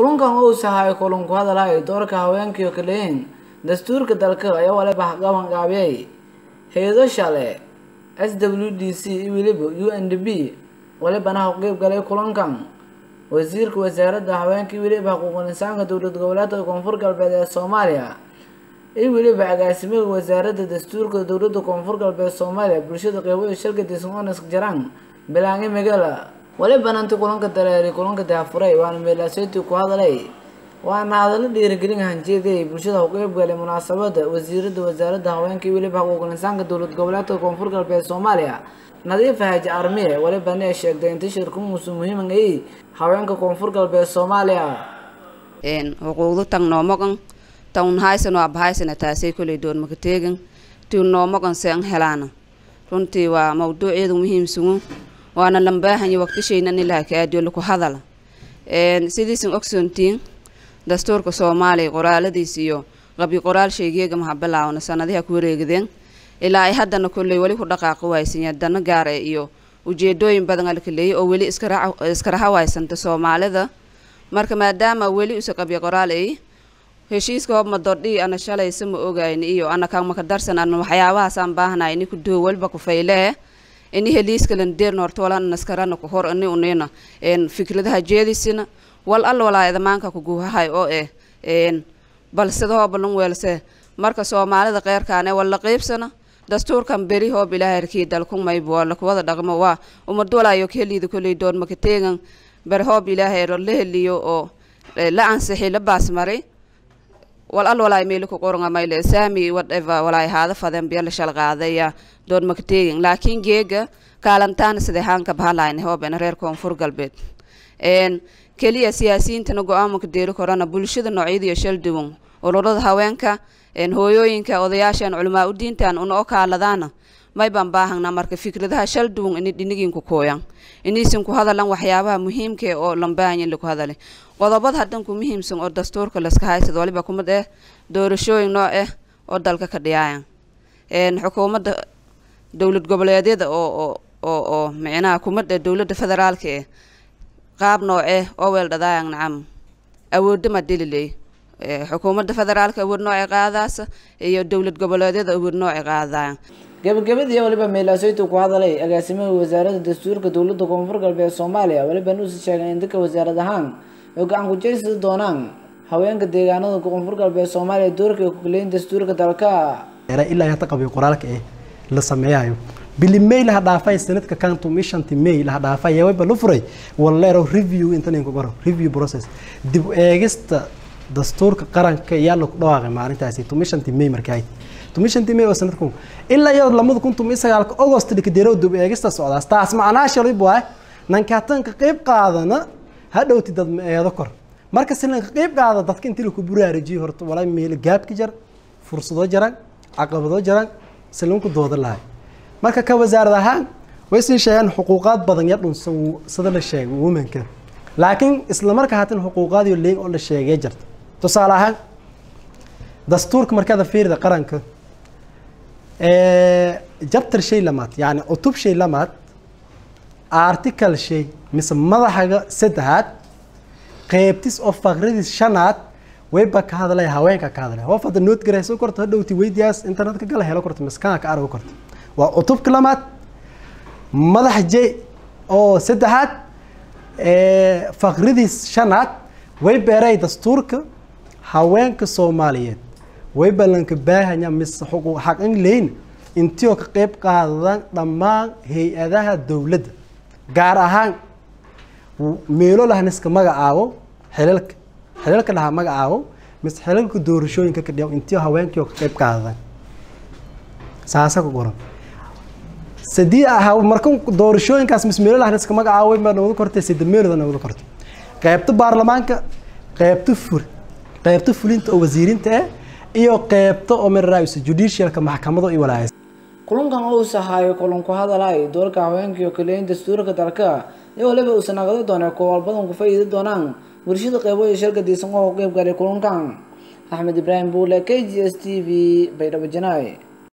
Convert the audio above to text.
kulankan uu sahay kulan ku hadalay doorka haweenkii oo kaleyn dastuurka dalka ayaa waliba gaban gaabiyay hay-ado shale s w d c iyo weliba u n d b walibana ka qeyb galay kulankan wasiirka wasaaradda haweenka iyo weliba xuquuqul insaanka dowlad goboleedka koonfur galbeed ee soomaaliya iyo weliba agaasimaha wasaaradda dastuurka dowladda koonfur galbeed soomaaliya bulshada qeybada shirka dismones jaraan bilaange magala walibana inti kulanka dareeri kulanka daafuray waana meelaaseytii ku hadalay waana hadallo dhiirigelin hanjeeday bulshada u qeyb galay munaasabada wasiirada wasaaradda haweenka iyo weliba xuquuqul insaanka dowlad goboleedka koonfur galbeed soomaaliya nadiifa haaji armiye walibana ay sheegtay inta shirku muusu muhiiman ay haweenka koonfur galbeed soomaaliya xuquuqdu tang noomogan taun haysan waa bahaysana taasay koley doon maka teegan tiu noomogan se an helaana runtii waa mawduuceedu muhiimsugu waana lambaahanyo waqtishayna nilaha ka aadiyo laku hadala sidiisan ogsoontiin dastuurka soomaaliya qoraaladiis iyo qabi qoraal shaygeega maha bilaawna sanadiha ku wareegdeen ilaa ay haddana kolley weli ku dhaqaaqi waaysan dana gaar e iyo ujeedooyin badan alkaleeyay oo weli iska rahawaysanta soomaalida marka maadaama weli usa qabi qoraal ay heshiiska hobma dordhii ana shalaysa ma ogayni iyo ana kamaka darsan ana waxyaabahaasaan baahnay ini kuduwo walba ku faylee ini heliiskalan deerna horta wala naskarana ku hor ini unina fikradaha jeedisina wal alla walaa edamaanka kuguhahay oo eh balsida hoobalan weelse marka soomaalida qeyrkaane walla qeybsana dastuurkan beri hoob ilaaharkii dalkun maybo wala kuwada dhaqmo waa umad walaayo kaheliida koley doon maka teegan beri hoob ilaahayro la heliyo oo la ansixi la baasmaray wal al walaay meeli ku qoronga mayle saami whatever walaay haada faden biya la shal qaadaya doon maka teegin laakiin geega kaalantaana sidee haanka bahalayna hoobena reer koonfur galbeed keliya siyaasiyiintana go-aamanka deeri korana bulshada noocyadiiyo shal duwan ururada haweenka hooyooyinka odayaashan culamaa u diintan una o kaaladaana may baan baahana marka fikradaha shal duwan ini dhinigiinku kooyan inaysan ku hadalan waxyaabaha muhiimka oo lambaahanyin laku hadalay qodobada haddan ku muhiimsan oo dastuurka laska haysad waliba kumid eh doorashooyin nooc ah oo dalka ka dhiyaayan xukuumadda dowlad goboleedyada oo oo oo oo micnaha kumid eh dowladda federaalka eh qaab noocee oo weel dhadaayan nacam awoodama dililey xukuumadda federaalka awood noocay qaadaasa iyo dowlad goboleedyada awood noocay qaadaayan gabagabadii waliba meelaaseytu ku hadalay agaasimaha wasaaradda dastuurka dowladda koonfur galbeed soomaaliya waliba nuusi sheegay in dadka wasaarad ahaan ay gacan ku jeysadi doonaan haweenka deegaanada koonfur galbeed soomaaliya doorka ay ku kaleyin dastuurka dalka ilaa hata qabiy qoraalka eh la sameeyayo bili may laha dhaafay sanadka kantu mishanti may laha dhaafay yawayba la furay waleero review intan ku garo review process dib eegista dastuurka qaranka yaa lagu dhawaaqay maalintaasi tumishanti may markay tumishanti may oo sanadku ilaa iyo lamada kun tumi sagaalka august dhikadeerow dib eegista socdaas taas macnaa shalay buu ah nankaatanka qayb qaadana hadhowti dad ma eedo kor marka si lanka qayb qaada dadka intii laku buraarijiyo horta walaa meel gaabki jar fursado jaran caqabado jaran si lanku dooda lahay marka ka wasaarad ahaan way sii sheegeen xuquuqaad badan ya dhunsan sida la sheegay womanka laakiin isla markaa haatan xuquuqaadiyo leyn oo la sheegay jirta tusaale ahaan dastuurka markaada fiirida qaranka jabtar shay lamaad yani cutub shay lamaad article shay mise madaxaga saddexaad qeybtis oo faqradis shanaad wayba ka hadlaya haweenka ka hadlaya hof hadda nood garayso korto hadhowti weydiyaas internetka gala helo korto miskaanka ka argo korto waa cutubka lamaad madax j oo saddexaad faqridiis shanaad way beeray dastuurka haweenka soomaaliyeed way ballanka baahanya mise xuquuq xaqin leyn intiioo ka qeyb qaadan dhammaan hay-adaha dowladda gaar ahaan meelo lahniska magacaabo xilalka xilalka lahaa magacaabo mise xilalka doorashooyinka ka dhiyaw intiio haweenkii oo ka qeyb qaadan saasa ku qoran sadii ahaa marka doorashooyinkaas mise meelo lahniska magacaabo baa nawada kortay sida meelooda nawada kortay qeybta baarlamaanka qeybta fur qeybta fulinta oo wasiirinta ah iyo qeybta oo miraraaysa judicialka maxkamado iyo walaayas kulankan uu sahayo kulan ku hadalay doorka haweenka iyo kaleyn dastuurka dalka iyo waliba uusan nagada doonay kuwaal badan ku faa'iidi doonaan bulshada qeybo iyo shirka diisan oo qeyb galay kulankan axmed ibraahim buule k g s t v baydhabo janaay